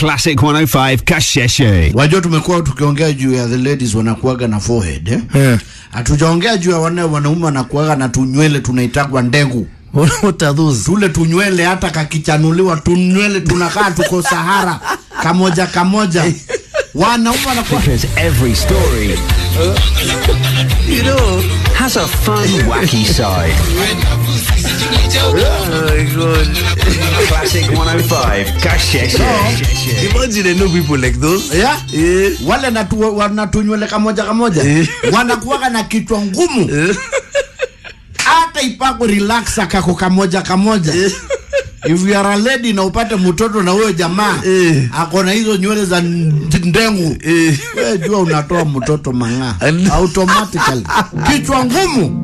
Classic 105 Kasheshe. Wajua, tumekuwa tukiongea juu ya the ladies wanakuaga na forehead eh? Eh. Hatujaongea juu ya wane wanaume wanakuaga na tunywele tunaitagwa ndegu. What are those? Tule tunywele hata kakichanuliwa tunywele tunakaa tuko Sahara kamoja kamoja. Wanaume wanakuwa Because every story You know. has a fun, wacky side. Oh my God. Classic 105 Kasheshe. Imagine I know people like those. yeah? Eh. wale natu, wana tunywele kamoja kamoja Eh. wanakuwaga na kichwa ngumu hata ipako relaxa kako kamoja kamoja if you are a lady na upate mtoto na huyo jamaa Eh. ako na hizo nywele za n- ndengu Eh. we jua unatoa mtoto mang'aa An- automatically kichwa ngumu